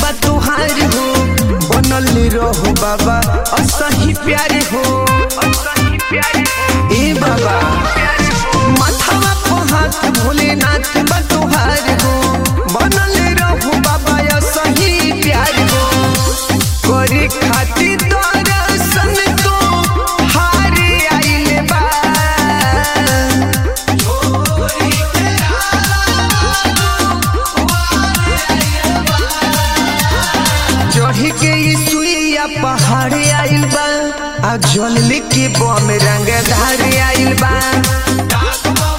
बा तुहार हो बनल रहो बाबा असही प्यारे हो ए बाबा माथावा को हाथ भोलेनाथ बा तुहार हो बनल रहो बाबा असही प्यार हो करे खातिर दर्शन तो हार आइले बा चढ़ के ई सुइया पहाड़ आइल बा आ जल लेके बम रंग धार आइल बा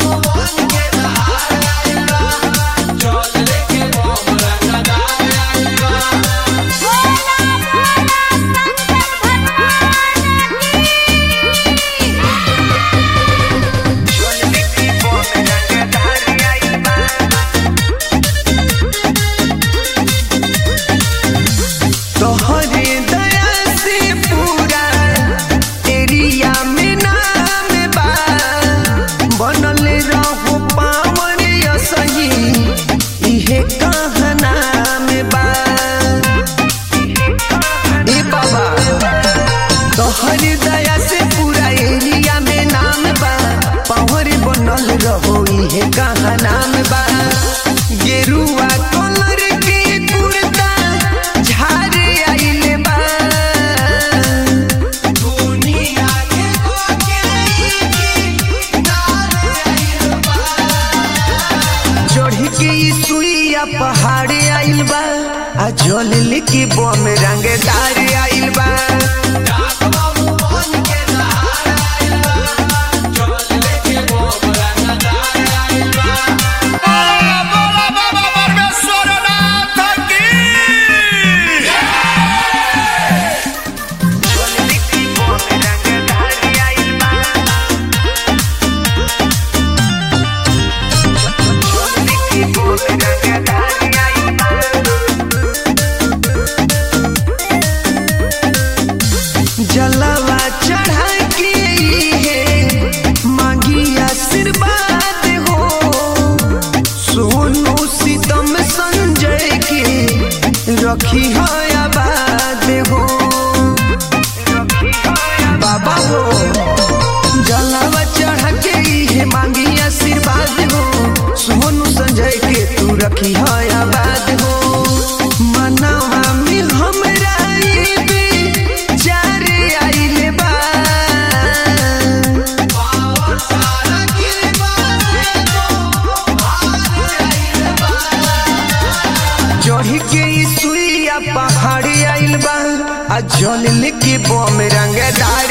जल लेके बम रंग धार आइल बा तोहरे दया से पूरा एरिया में नाम बा बनल रहो पावन सही इहे कहना में बा ए बाबा तोहरे दया से पूरा एरिया में नाम बा पावर बनल रहो इहे कहना में बा गेरुआ कलर के कुर्ता झार आइले बा दुनिया के चढ़ के ई सुइया पहाड़ आइल बा आ जल लेके बम रंगदार आइल बा बोला बोला बाबा परमेश्वरनाथ की जल लेके बम रंगदार आइल बा जल लेके बम रंगदार आइल बा जलवा चढ़ा के है मांगी आशीर्वाद हो सोनू सीतम संजय के रखी है आबाद हो बाबा हो जलवा चढ़ा के है मांगी आशीर्वाद हो सोनू संजय के तू रखी है आबाद हो मनवा में हमरा ये बेचार आइले बा चढ़ के ई सुइया पहाड़ आइल बा आ जल लेके बम रंगदार